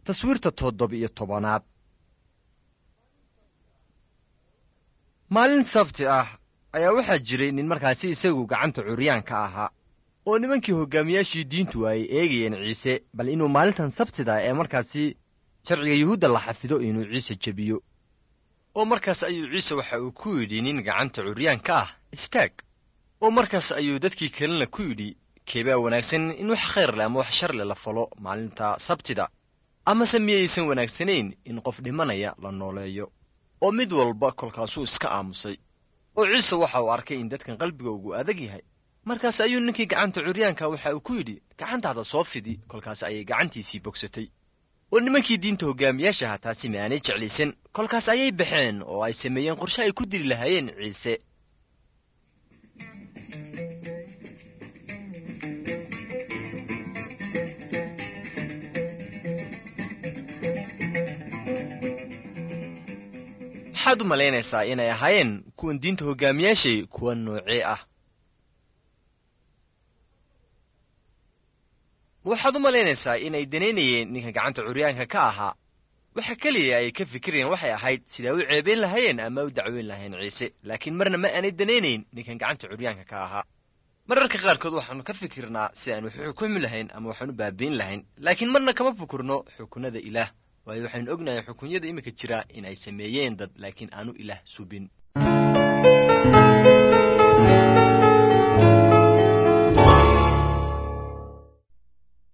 taswiirta toddoba-iyo tobanaad maalin sabti ah ayaa waxaa jiray nin markaasi isagu gacanta curyaanka ahaa oo nimankii hoggaamiyaashii diintu ay eegayeen ciise bal inuu maalintan sabtida ee markaasi sharciga yuhuudda la xafido inuu ciise jebiyo oo markaas ayuu ciise waxa uu ku yidhi nin gacanta curyaanka ah istaag oo markaas ayuu dadkii kalena ku yidhi keebaa wanaagsan in wax khayr leh ama wax shar leh la falo maalinta sabtida amase miyaysan wanaagsanayn in qof dhimanaya la nooleeyo oo mid walba kolkaasuu iska aamusay oo ciise waxa uu arkay in dadkan qalbigoogu adag yahay markaas ayuu ninkii gacanta curyaanka waxa uu ku yidhi gacantaada soo fidi kolkaas ayay gacantiisii bogsatay oo nimankii diinta hoggaamiyaashaha taasi ma aanay jeclaysan kolkaas ayay baxeen oo ay sameeyeen qorshe ay ku dili lahaayeen ciise maxaad u malaynaysaa inay ahaayeen kuwan diinta hoggaamiyaashay kuwa noocee ah waxaad u malaynaysaa inay danaynayeen ninka gacanta curyaanka ka ahaa waxa keliya ay ka fikirayeen waxay ahayd sidaa u ceebayn lahaayeen ama u dacweyn lahayn ciise laakiin marna ma aanay danaynayn ninkan gacanta curyaanka ka ahaa mararka qaarkood waxaannu ka fikirnaa si aan wax u xukumi lahayn ama waxaan u baabiin lahayn laakiin marna kama fikirno xukunada ilaah waayo waxaynu ognahay xukunyada iminka jira in ay sameeyeen dad laakiin aanu ilaah subin